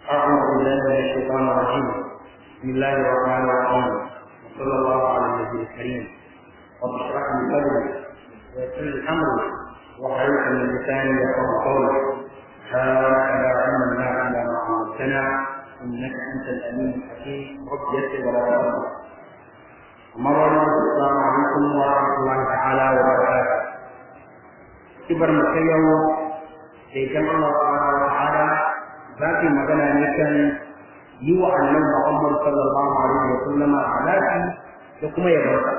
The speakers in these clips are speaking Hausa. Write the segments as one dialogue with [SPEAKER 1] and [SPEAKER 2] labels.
[SPEAKER 1] أعوذ بالله من الشيطان الرجيم بسم الله الرحمن الرحيم وصلى الله على النبي الكريم رب اشرح لي صدري ويسر لي أمري واحلل من لساني يفقه قولي سبحانك لا علم لنا إلا ما علمتنا إنك أنت الأمين الحكيم رب يسر ولا تؤمر أما بعد السلام عليكم ورحمة الله تعالى وبركاته kibar mu ta yau sai kan Allah subhanahu wa ta'ala za ki magana ne kan yi wa annabi Muhammad sallallahu alaihi wa sallam salati da kuma yabon sa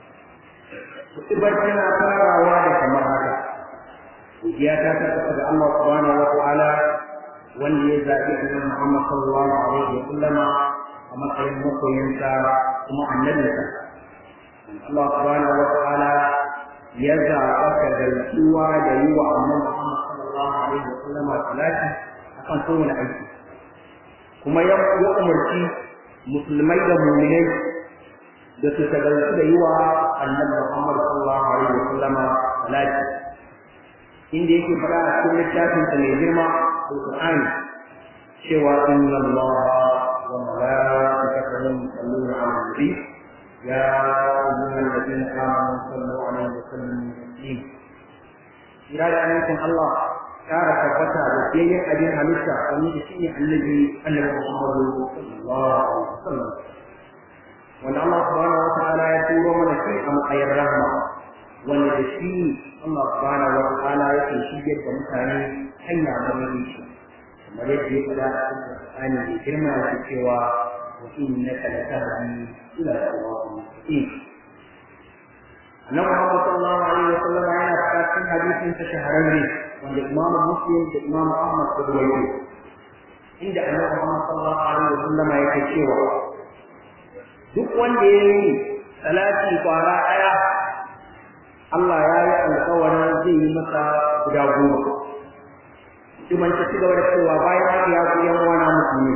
[SPEAKER 1] kibar tana farawa da kamar haka ya ta tabbata da Allah subhanahu wa ta'ala wanda ya zaɓi annabi Muhammad sallallahu alaihi wa sallam a matsayin makoyinsa kuma annabinsa Allah subhanahu wa ta'ala ya zaɓa ka zartuwa da yi wa annabi Muhammad sallallahu alaihi wa sallam salati akan kowane aiki kuma ya umarci musulmai da mu'minai da su tagaltu da yi wa annabi Muhammad sallallahu alaihi wa sallam salati inda yake fara a cikin littafin sa mai girma alqur'ani cewa inna allaha wa malaikatahu yusalluna 'alan nabi يا أيها الذين آمنوا صلوا عليه وسلموا تسليما إلى أن يكون الله كان ثبتا بسيء أبي حميسة ومن شيء الذي أنه محمد صلى الله عليه وسلم وأن الله سبحانه وتعالى يقول من شيء أم خير رحمة وأن الشيء الله سبحانه وتعالى يكون شيء كمثاني حين عمله شيء kamar yadda ya faɗa a cikin Qur'ani da girma da cewa wa innaka latahdi ila siratin mustaqim Annabi Muhammad sallallahu alaihi wa sallam yana faɗa cikin hadisin sa shahararre wanda Imam Muslim da Imam Ahmad suka rawaito inda Annabi Muhammad sallallahu alaihi wa sallam yake cewa duk wanda ya yi salati kwara ɗaya Allah ya yi alƙawarin zai yi masa guda goma Iman ta ci gaba da cewa bayan haka ya ku yan uwana musulmi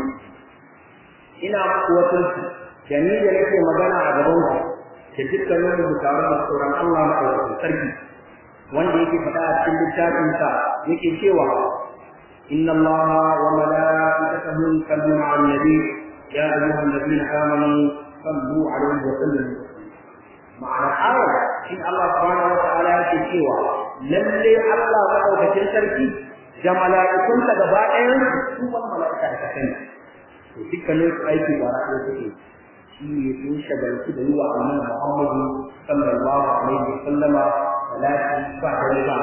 [SPEAKER 1] ina muku wasu da ni da nake magana a gaban ku da dukkanin mu tare da tsoron Allah madaukakin sarki wanda yake faɗa a cikin littafin sa yake cewa inna Allah wa malaikatahu yusalluna 'alan nabi ya ayyuhal ladina amanu sallu 'alaihi wa sallimu ma'ana ayar shi Allah subhanahu wa ta'ala yake cewa lalle Allah madaukakin sarki da mala'ikunta gaba ɗayan su wani mala'ika da kasani to dukkanin su aiki ba na ɗaya suke shi ne sun shagaltu da yi wa annabi Muhammadu sallallahu alaihi wa sallama salati ba da ba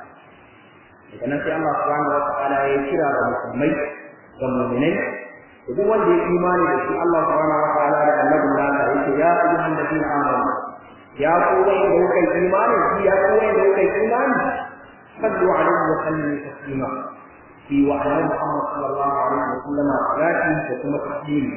[SPEAKER 1] daga nan sai Allah subhanahu wa ta'ala ya kira ga musulmai ga mu'minai da duk wanda ya imani da shi Allah subhanahu wa ta'ala da annabi nasa yake ya ayyuhan ladina amanu ya ku wanda kuka imani ya ku wanda kuka imani صلوا عليه وسلموا تسليما في وعلى محمد صلى الله عليه وسلم صلاته وكما تسليما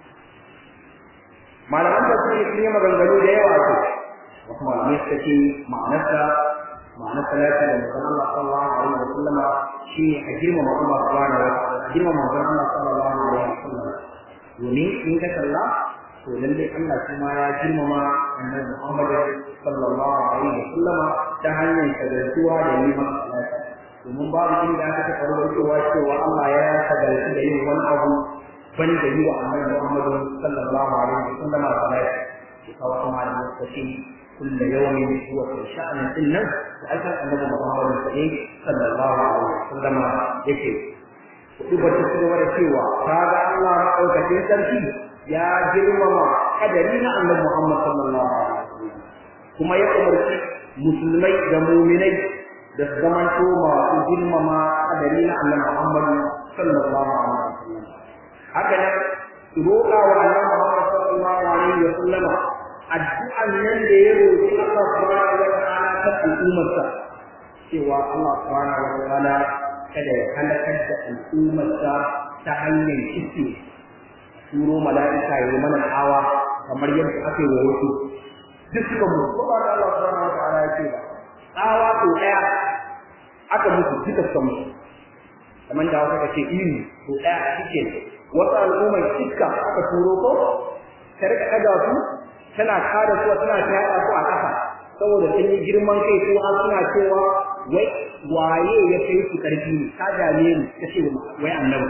[SPEAKER 1] malaman da suke sun yi maganganu da yawa ce wasu malamai suka ce ma'anarsa ma'anar salati da mutum Allah sallallahu alaihi wa sallam shi ne a girmama Allah subhanahu wa ta'ala a girmama mutum Allah sallallahu alaihi wa sallam domin in ka kalla to lalle Allah kuma ya girmama annabi Muhammad sallallahu alaihi wa sallama ta hanyar shagaltuwa da neman salati domin babu inda aka taɓa rubutuwa cewa Allah ya shagaltu da yin wani abu ban da yi wa annabi Muhammad sallallahu alaihi wa sallama salati shi kawo kuma da lokaci kulla yawmin huwa fi sha'anin dinnan da aka annabi Muhammad sallallahu alaihi wa sallama yake kuɗi ba ta cigaba da cewa kaga Allah maɗaukakin sarki ya girmama kadari na annabi Muhammad sallallahu alaihi wasallam kuma ya umarci musulmai da mu'minai da su zamanto masu girmama kadari na annabi Muhammad sallallahu alaihi wasallam haka nan roƙa wa annabi Muhammad sallallahu alaihi wasallam addu'an nan da ya roƙi Allah subhanahu wa ta'ala ta al'ummarsa cewa Allah subhanahu wa ta'ala kada ya halakar da al'ummarsa ta hanyar kiske turo mala'ika ya mana tsawa kamar yadda aka yi wa wasu duk suka mutu ko ba da Allah subhanahu wa ta'ala ya ce ba tsawa ko daya aka mutu duka suka mutu kamar da wata ce iri ko daya shike wasu al'ummar iska aka turo ko ta rika kada su tana kada su tana tada su a ƙasa saboda sun yi girman kai ko har suna cewa wai waye ya kai su karfi ne ka dame ni kace wai annabi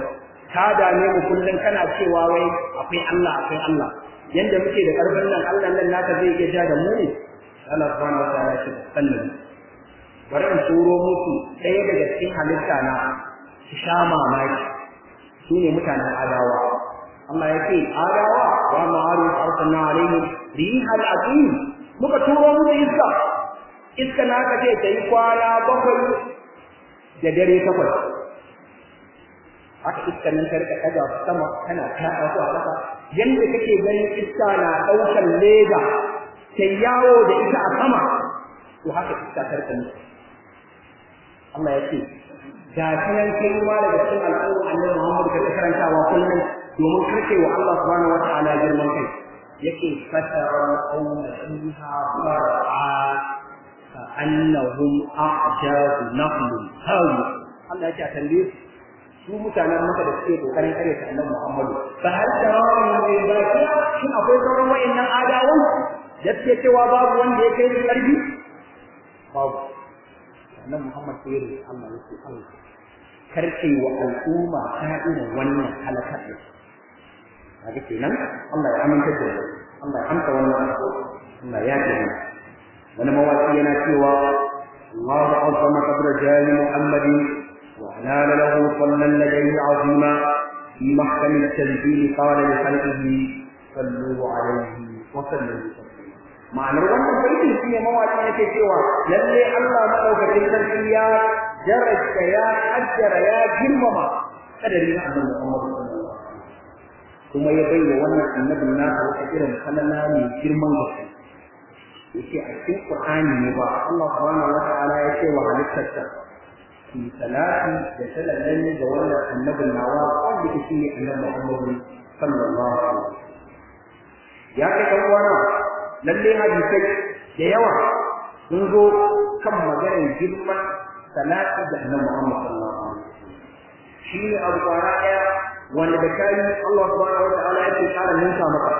[SPEAKER 1] ka dame mu kullun kana cewa wai akwai Allah akwai Allah yanda muke da karfin nan Allah nan naka zai iya ja da mu ne Allah subhanahu wa ta'ala ya ce sallan bari in turo musu ɗaya daga cikin halitta na su sha mamaki su ne mutanen adawa Allah ya ce adawa wa ma'aru arsalna alaihim rihal aqim muka turo musu iska iska na ka ce ta yi kwana bakwai da dare takwas haka iska nan karka daga sama kana kaɗa su a ƙasa yanda kake ganin iska na ɗaukar leda ta yawo da ita a sama to haka iska karka ne Allah ya ce ga sanan kai ma daga cikin al'umma annabi Muhammad ka karantawa kullum domin karke wa Allah subhanahu wata'ala girman kai yake fatara qawma fiha far'a ka annahum a'jazu nakhlun hawi Allah ya ce a tambaye su mutanen maka da suke kokarin kare ta annabi Muhammadu fa hal tarawu min baqi shin akwai sauran wayannan adawan da suke cewa babu wanda ya kai su karfi babu annabi Muhammad sai ya Allah yake Allah karke wa al'umma ta irin wannan halakar da kaga kenan Allah ya aminta da mu Allah ya amsa wannan Allah ya ce wani mawaki yana cewa Allahu azama qabra jali Muhammadin وأنال له صلى لديه عظيما في محكم التنزيل قال لخلقه صلوا عليه وسلموا تسليما ma'anar wannan baitin shi ne mawaƙi yake cewa lalle Allah madaukakin sarki ya daraja ya ajjara ya girmama kadari na annabi Muhammad sallallahu alaihi kuma ya bayyana wannan annabin nasa wata irin kalala mai girman gaske yake a cikin Qur'ani ne ba Allah subhanahu wa ta'ala ya ce wa halittarsa fi salati da sallan ga wannan annabin nawa wanda ke shi annabi Muhammad sallallahu alaihi wasallam ya kai dan uwana lalle hadisai da yawa sun zo kan maganar girman salati da annabi Muhammad sallallahu alaihi wasallam shi ne abu kwana daya wanda da kai Allah subhanahu wa ta'ala yake kara ninka maka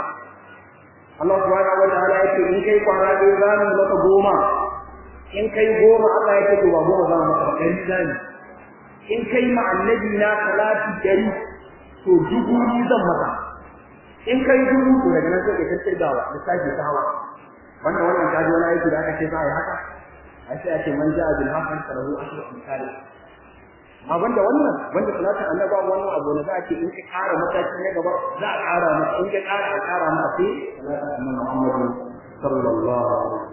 [SPEAKER 1] Allah subhanahu wa ta'ala yake in kai kwana ɗaya za mu maka goma in kai goma Allah ya ce ba goma za mu maka ɗari zani in kai ma annabi na salati dari to dubu ni zan maka in kai dubu to daga nan sai ka tattirgawa da sake ta hawa wannan wannan kaji wani aiki da aka ce za a yi haka a sai a ce man ja'a bil hasan falahu ashru amsal amma banda wannan banda salatin annabi wannan abu ne za a ce in ka ƙara mataki na gaba za a ƙara maka in ka ƙara a ƙara maka sai salatin annabi Muhammad sallallahu alaihi wasallam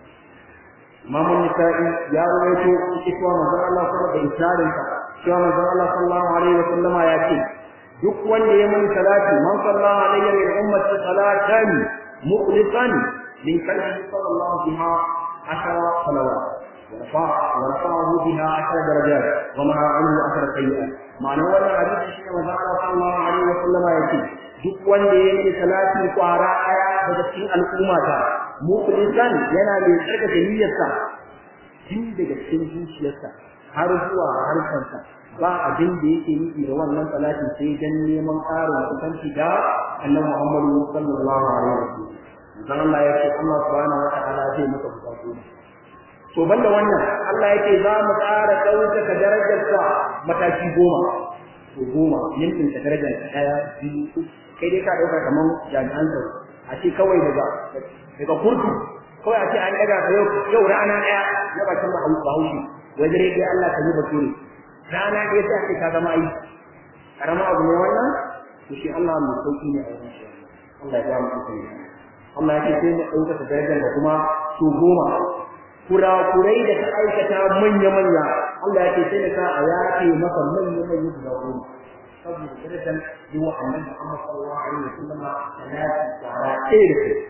[SPEAKER 1] Imam Nisa'i ya rawaito cewa manzon Allah sallallahu alaihi wasallam cewa manzon Allah sallallahu alaihi wasallam ya ce duk wanda ya mun salati man sallallahu alaihi wa ummati salatan mukhlisan min qalbi sallallahu biha ashara salawat ورفع ورفعه بها عشر درجات ومع عنه عشر سيئات معنى wannan hadisi shine manzon Allah sallallahu alaihi wasallam ya ce duk wanda ya yi salati kwara daya daga cikin al'ummata mukhlisan yana mai tsarkake niyyarsa tun daga cikin zuciyarsa har zuwa harshensa ba abin da yake nufi da wannan salati sai dan neman ƙarin kusanci da annabi Muhammadu sallallahu alaihi wasallam dan Allah ya ce Allah subhanahu wa ta'ala zai maka bukatu to banda wannan Allah yake za mu ƙara ɗaukaka darajarsa mataki goma to goma yankin ta darajar ɗaya biyu kai dai ka ɗauka kamar jami'an tsaro a ce kawai daga daga kurtu kawai a ce an daga ka yau yau rana daya na bakin bahaushe wajen rage Allah ka yi bature rana ɗaya sai ake ka zama aiki karama abu ne wannan to shi Allah mai sauki ne a wurin shi Allah ya ba mu sauki Allah ya ce sai mu ɗauka darajar da kuma su goma kurakurai da ta aikata manya-manya Allah ya ce sai da ka a yaƙe maka manya-manya guda goma saboda darajar yi wa annabi Muhammad sallallahu alaihi wasallam salati tsara ɗaya da kai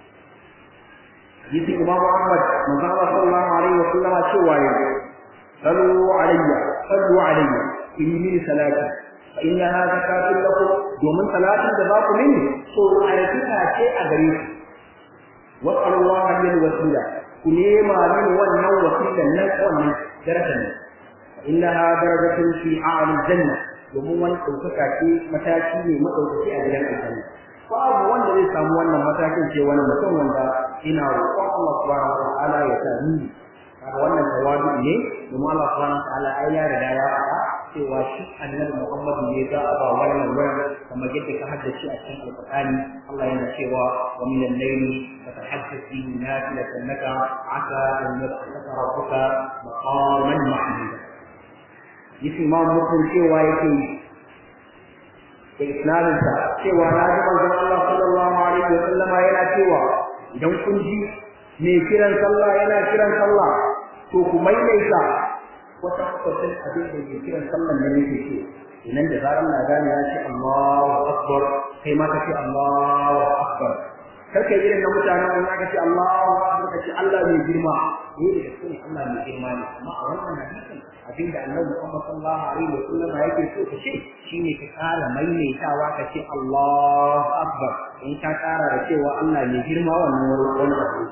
[SPEAKER 1] يجي إمام أحمد من صلى الله عليه وسلم شوى صلوا علي صلوا علي في من صلاتي فإنها زكاة لكم ومن صلاة جزاك مني صلوا على شيء أدريك واسأل الله من الوسيلة كلما من ون وسيلة الناس ومن درجة فإنها درجة في أعلى الجنة domin wani ɗaukaka ce mataki ne maɗaukaki a gidan aljanna babu wanda zai samu wannan matakin ce wani mutum wanda ina roƙon Allah subhanahu wa ta'ala ya sa ni kaga wannan tawadu ne domin Allah subhanahu wa ta'ala ai ya riga ya faɗa cewa shi annabi Muhammad ne za a ba wannan wurin kamar yadda ka haddace a cikin Alƙur'ani Allah yana cewa wa min al-layli fatahaddath bihi nafilatan laka asa an yab'athaka rabbuka maqaman mahmuda yace Imam Muslim cewa yake da isnadinsa cewa na ji manzon Allah sallallahu alaihi wa sallama yana cewa idan kun ji mai kiran sallah yana kiran sallah to ku maimaita wata kwatan abin da ke kiran sallan nan yake ce idan da zaran na gane ya ce Allahu akbar kai ma ka ce Allahu akbar kar kai irin na mutanen mun aka ce Allahu akbar ka ce Allah mai girma ne da sunan Allah mai girma ne amma a wannan hadisin abin da Annabi Muhammad sallallahu alaihi wa sallam yake so ka ce shine ka kara maimaitawa ka ce Allahu akbar in ka kara da cewa Allah mai girma wannan wani abu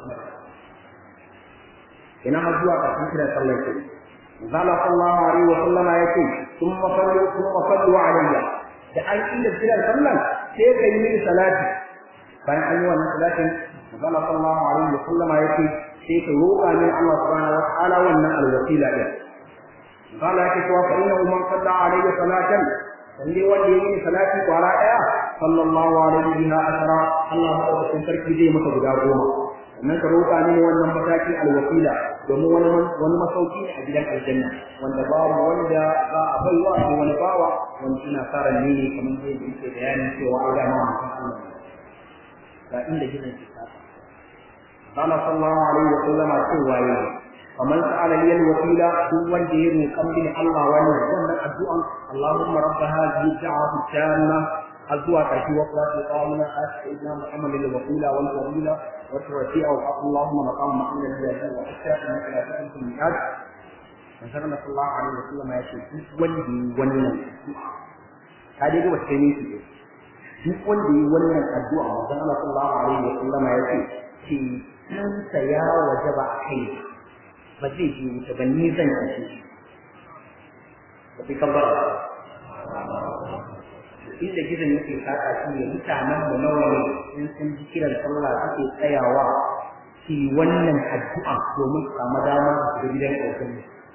[SPEAKER 1] ina har zuwa ƙarshen kiran sallar ke zala sallallahu alaihi wa sallama yace thumma sallu thumma sallu alayya da an inda kiran sallar sai ka yi mini salati bayan an yi wannan salatin zala sallallahu alaihi wa sallama yace sai ka roƙa min Allah subhanahu wa ta'ala wannan alwasila din zala yake cewa fa innahu man salla alayya salatan wanda wanda ya yi salati kwara daya sallallahu alaihi biha ashara Allah madaukakin sarki zai masa guda goma sannan ka roƙa mini wannan mataki alwasila domin wani wani masauki ne a gidan aljanna wanda babu wanda za a baiwa ko wani bawa wanda ina fara ne ne kamar yadda yake bayani cewa an ga mawa mutum Allah ga inda gidan ke ta قال صلى الله عليه وسلم cewa yayi faman sa'ala li alwasila duk wanda ya roƙan bin Allah wannan wannan addu'an Allahumma rabb hadhihi da'wati tamma azwa kashi wa qala qawmina as'idna muhammad alwasila wal fadila wa tarfi'a wa Allahumma maqam mahmud alladhi wa hatta innaka la tuqim al-mi'ad manzon Allah sallallahu alaihi wasallam ya ce duk wanda yi wannan ka dai ga wacce ne shi duk wanda yi wannan addu'a manzon Allah sallallahu alaihi wasallam ya ce ce kansa ya wajaba a kai ba zai je wuta ba ni zan kashe shi ba fi kabbar inda gidan yake saka shi ne mutanen mu nawa ne in sun ji kiran sallah suke tsayawa su wannan addu'a domin su samu damar su gidan ƙoƙarin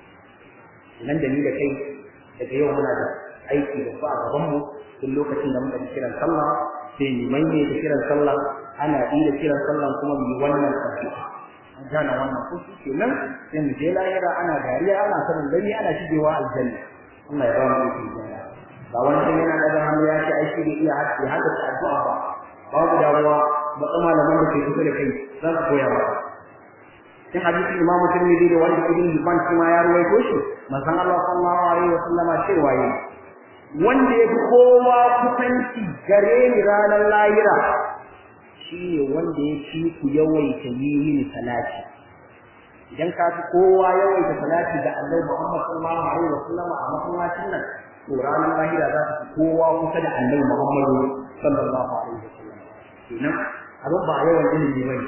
[SPEAKER 1] nan da ni da kai daga yau muna da aiki da ba a gaban mu tun lokacin da muka ji kiran sallah sai mu maimaita kiran sallah ana iya kiran sallah kuma mu yi wannan addu'a an gane wannan ko shi kenan sai mu je lahira ana dariya ana sanin dare ana shigewa aljanna Allah ya ba mu iko ba wani sun yana daga hannu ya ce ai shi da iya haɗe haka ta addu'a ba babu damuwa ba tsama malaman da ke kusa da kai za su koya ba cikin hadisin Imam Tirmidhi da wanda Ibn Hibban shi ma ya ruwaito shi manzon Allah sallallahu alaihi wa sallama cewa yi wanda ya fi kowa kusanci gare ni ranar lahira shi ne wanda ya fi ku yawaita yi mini salati idan ka fi kowa yawaita salati ga Allah Muhammad sallallahu alaihi wa sallama a masallacin nan to ranar lahira za ta fi kowa kusa da Allah Muhammad sallallahu alaihi wa sallam kenan abin ba yawan ilimi bane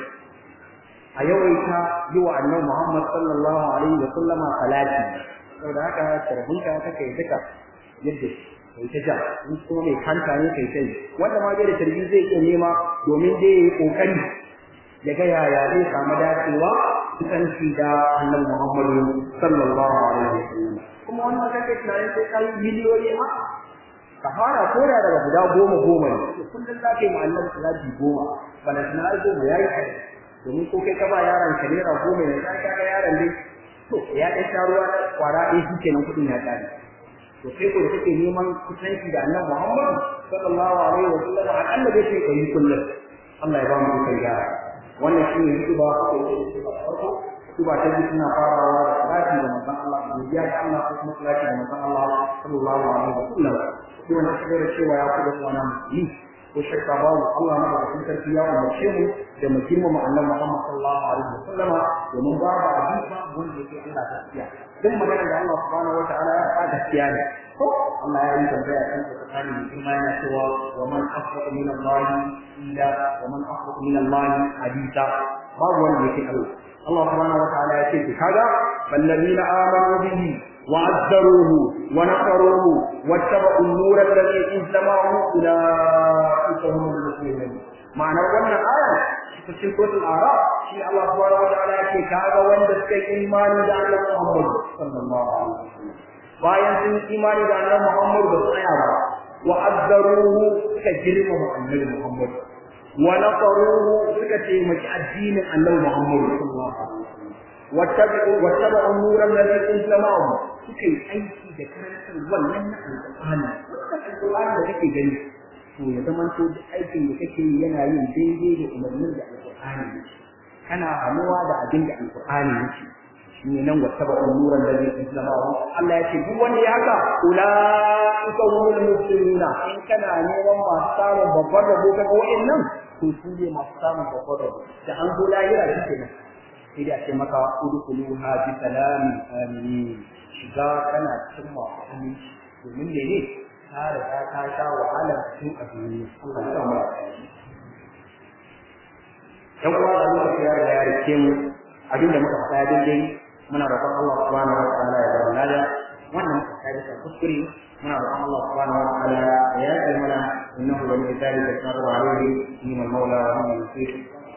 [SPEAKER 1] a yawaita yi wa annabi Muhammad sallallahu alaihi wa sallama salati saboda haka tarbinka ta kai duka yadda kai ta ja in ko mai kanta ne kai sai wanda ma bai da tarbi zai iya nema domin dai yayi kokari ya ga yaya zai samu dacewa kusanci da annabi Muhammad sallallahu alaihi wa sallam kuma wannan kake tunanin sai kai miliyoyi a ka fara koda daga guda goma goma ne kullum za ka yi mu'allam salati goma bana na goma yayi kai domin ko kai ka ba yaron ka naira goma ne ka ga yaron dai to ya dai sha ruwa da kwara ɗaya shi kenan kuɗin ya ƙare to sai ko da kake neman kusanci da annabi Muhammad sallallahu alaihi wa sallam akalla dai sai kai kullum Allah ya ba mu kai gara wannan shi ne hutuba ko hutuba farko hutuba ta biyu tana farawa da salati da manzon Allah da ya ga Allah ko kuma salati da manzon Allah sallallahu alaihi wa sallam kuma na da cewa ya kuɗa wannan yi ko shakka babu Allah na da sarki ya umarce mu da mu girmama annabi Muhammad sallallahu alaihi wasallam domin babu hadisi wanda yake Allah gaskiya duk magana da Allah subhanahu wataala ya faɗa gaskiya ne ko Allah ya yi tambaya kan tsakanin mutum yana cewa wa man asdaqu min Allah illa wa man asdaqu min Allah hadisa babu wanda yake Allah Allah subhanahu wataala ya ce kaga ballazina amanu bihi وعذروه ونصروه واتبعوا النور الذي انتماه اولئك هم المفلحون معنى wannan aya cikin suratul araf shi Allah subhanahu wataala yake kaga wanda suka yi imani da Allah Muhammad sallallahu alaihi wasallam bayan sun yi imani da annabi Muhammad ba su tsaya ba wa azzaruhu suka girmama annabi Muhammad wa nasaruhu suka taimaki addinin annabi Muhammad sallallahu alaihi wasallam wattabi'u wattabi'u nuran ladhi unzila ma'ahu suka yi aiki da karantar wannan na alqur'ani wannan alqur'ani da kake gani to ya zama to duk aikin da kake yi yana yin daidai da umarnin da alqur'ani kana hanuwa da abin da alqur'ani yake shine nan wattaba umuran da zai islama Allah ya ce duk wanda ya haka ulaika humul muflihuna in kana neman masu samun babbar rabo kaga wa'annan to su ne masu samun babbar rabo da an zo lahira shi kenan sai da ce maka udkhuluha bi salamin amin shiga kana cikin masu aminci domin ne ne ka riga ka sha wahalar cikin a duniya Allah ya samu dan uwa da muka ya riga ya rike mu abinda muka faɗa daidai muna roƙon Allah subhanahu wa ta'ala ya zama nada wannan ka bisa kuskure muna roƙon Allah subhanahu wa ta'ala ya yi mana innahu wa min dhalika qadru alayhi min al-mawla wa min al-nasir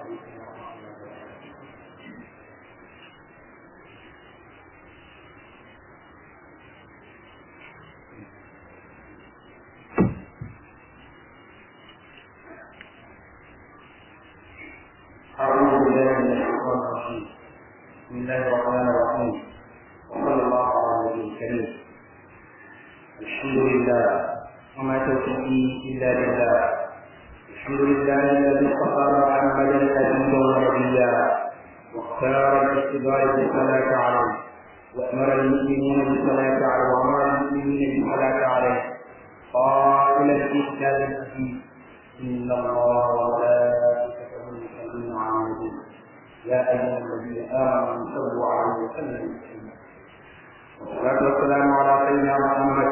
[SPEAKER 1] أعوذ بالله من الشيطان الرجيم بسم الله الرحمن الرحيم وصلى الله على النبي الكريم الحمد لله وما توفيقي الا بالله الحمد لله الذي اصطفى محمدا نبيا ونبيا واختار بالاختبار بالصلاه عليه وامر المؤمنين بالصلاه عليه وامر المؤمنين بالصلاه عليه قائلا في كتاب الحكيم ان الله وملائكته يصلون على النبي يا أيها الذين آمنوا صلوا عليه وسلموا تسليما والصلاة والسلام على سيدنا محمد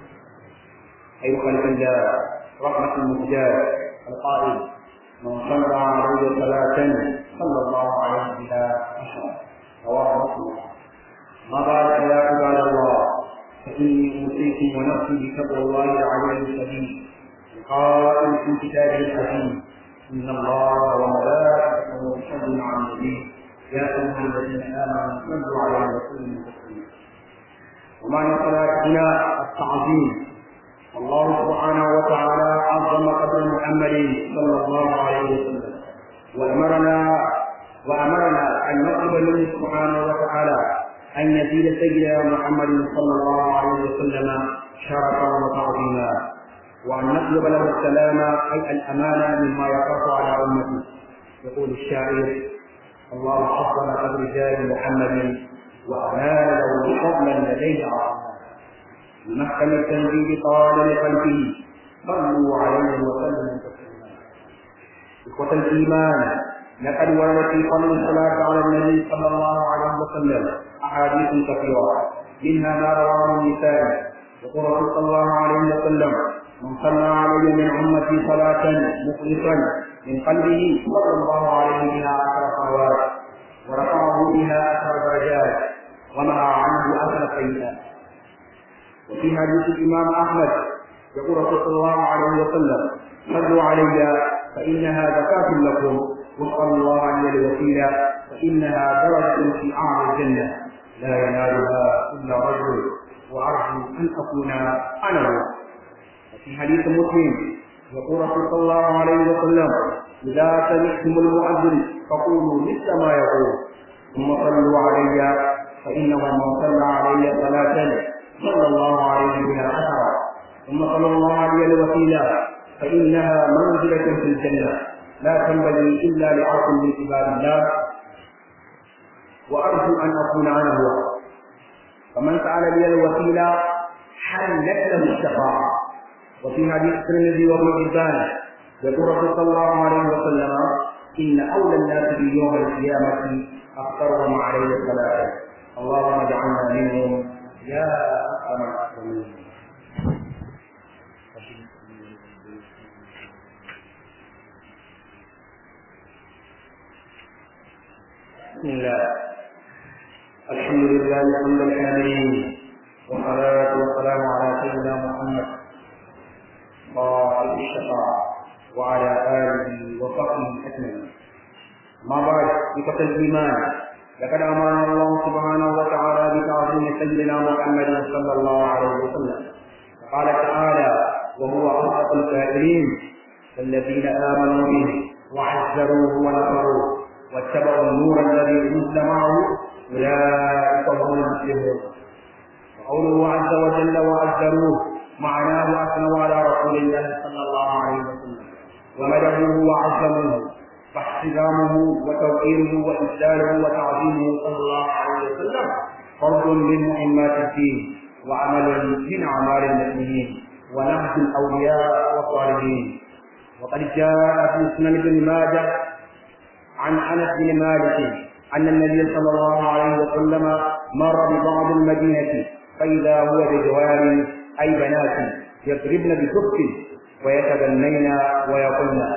[SPEAKER 1] خير خلق الله رحمة المهجاه القائل من صلى عليه صلاة صلى الله عليه بها عشرا رواه مسلم ما بعد يا عباد الله فإني أوصيكم ونفسي بتقوى الله العلي الشديد القائل في كتابه الحكيم إن الله وملائكته يصلون على النبي يا أيها الذين آمنوا صلوا عليه وسلموا تسليما ومعنى صلاتنا التعظيم الله سبحانه وتعالى عظم قدر محمد صلى الله عليه وسلم وأمرنا وأمرنا أن نطلب منه سبحانه وتعالى أن يزيد سيدنا محمد صلى الله عليه وسلم شرفا وتعظيما وأن نطلب له السلام أي الأمانة مما يخاف على أمته يقول الشاعر الله حفظ قدر رجال محمد وأمان له فضلا لديه عظيما بمحكم التنزيل قال لخلقه صلوا عليه وسلموا تسليما إخوة الإيمان لقد ورد في فضل الصلاة على النبي صلى الله عليه وسلم أحاديث كثيرة منها ما رواه النسائي يقول صلى الله عليه وسلم من صلى علي من أمتي صلاة مخلصا من قلبه صلى الله عليه بها عشر صلوات ورفعه بها عشر درجات ومنع عنه عشر سيئات وفي حديث الإمام أحمد يقول صلى الله عليه وسلم صلوا علي فإنها زكاة لكم واسألوا الله عن الوسيلة فإنها درجة في أعلى الجنة لا ينالها إلا رجل وأرجو أن أكون أنا هو في حديث مسلم يقول صلى الله عليه وسلم إذا سمعتم المؤذن فقولوا مثل ما يقول ثم صلوا علي فإنه من صلى علي صلاة صلى الله عليه بها عشرا ثم صلى الله عليه الوسيلة فإنها منزلة في الجنة لا تنبغي إلا لعاص من عباد الله وأرجو أن أكون أنا هو فمن سأل لي الوسيلة حلت له الشفاعة وفي حديث الترمذي وابن حبان يقول صلى الله عليه وسلم ان اولى الناس في يوم القيامه اكثرهم عليه الصلاه اللهم اجعلنا منهم يا اكرم الاكرمين بسم الله الحمد لله حمد الحامدين والصلاه والسلام على سيدنا محمد قائد الشفاعة وعلى آله وصحبه أجمعين ما بعد بقتل الإيمان لقد أمرنا الله سبحانه وتعالى بتعظيم تعظيم سيدنا محمد صلى الله عليه وسلم قال تعالى وهو أصدق القائلين الذين آمنوا به وعزروه ونصروه واتبعوا النور الذي أنزل معه أولئك هم المفلحون وقوله عز وجل وعزروه معناه أثنوا على رسول الله صلى الله عليه وسلم ومدحوه وعظموه فاحترامه وتوقيره وإجلاله وتعظيمه صلى الله عليه وسلم فرض من مهمات الدين وعمل من أعمال المؤمنين ونهج الأولياء والصالحين وقد جاء في سنن ابن ماجه عن أنس بن مالك أن النبي صلى الله عليه وسلم مر ببعض المدينة فإذا هو بجوار أي بنات يضربن بسبك ويتبنين ويقولن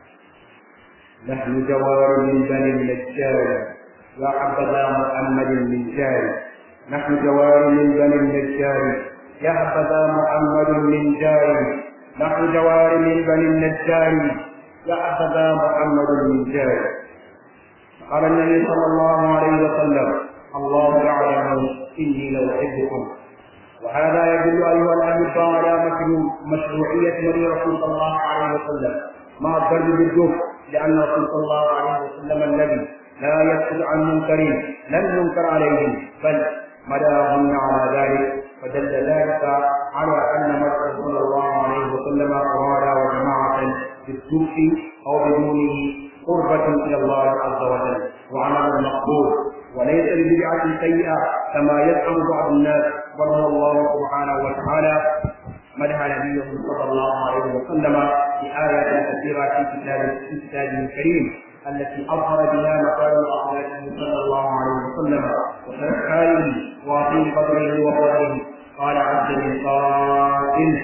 [SPEAKER 1] نحن جوار من بني النجار يا حبذا محمد من جاري نحن جوار من بني النجار يا حبذا محمد من جاري نحن جوار من بني النجار يا حبذا محمد من جاري قال النبي صلى الله عليه وسلم الله يعلم اني لاحبكم وهذا يدل ايها الاحبه على مشروعيه نبي رسول صلى الله عليه وسلم مع الضرب بالجوف لان رسول صلى الله عليه وسلم الذي لا يسأل عن منكرين لم ينكر عليهم بل مداهن على ذلك فدل ذلك على ان مكه صلى الله عليه وسلم اراد وجماعه بالسوء او بدونه قربة إلى الله عز وجل وعمل مقبول وليس لبدعة سيئة كما يزعم بعض الناس بل هو الله سبحانه وتعالى مدح نبيه صلى الله عليه وسلم في آيات كثيرة في كتاب في كتابه الكريم التي أظهر بها مكارم أخلاقه صلى الله عليه وسلم وشرف حاله وعظيم قدره وفضله قال عز من قائل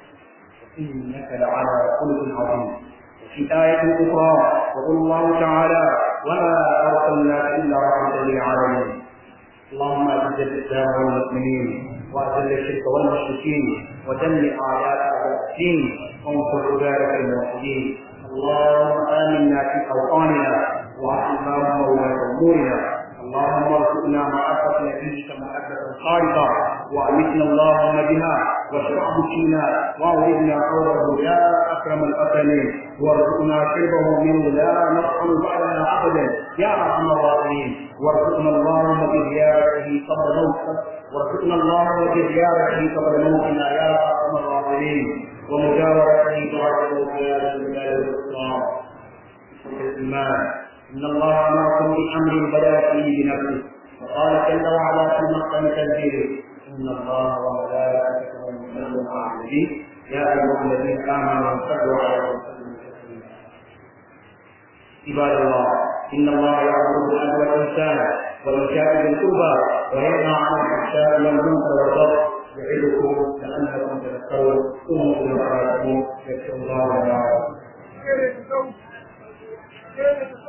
[SPEAKER 1] إنك لعلى خلق عظيم في آية أخرى يقول الله تعالى وما أرسلناك إلا رحمة للعالمين اللهم أعز الإسلام والمسلمين وأذل الشرك والمشركين ودمر أعداء أعداء الدين وانصر عبادك الموحدين اللهم آمنا في أوطاننا وأصلح اللهم ولاة أمورنا اللهم ارزقنا معرفة نبيك محبة خالصة وأمتنا اللهم بها واشرح بكينا وأوردنا قوله يا أكرم الأكرمين وارزقنا شربه منه لا نطعم بعدها أبدا يا أرحم الراحمين وارزقنا اللهم بزيارته قبل موت وارزقنا اللهم بزيارته قبل موتنا يا أرحم الراحمين ومجاورته بعد موت يا ذا الجلال والإكرام الإيمان إن الله أمركم بأمر بدا فيه بنفسه وقال جل وعلا في محكم تنزيله إن الله وملائكته يصلون على النبي يا أيها الذين آمنوا صلوا عليه وسلموا تسليما عباد الله إن الله يأمر بالعدل والإحسان وإيتاء ذي القربى وينهى عن الفحشاء والمنكر والبغي يعظكم لعلكم تذكرون قوموا إلى صلاتكم يغفر الله لنا ولكم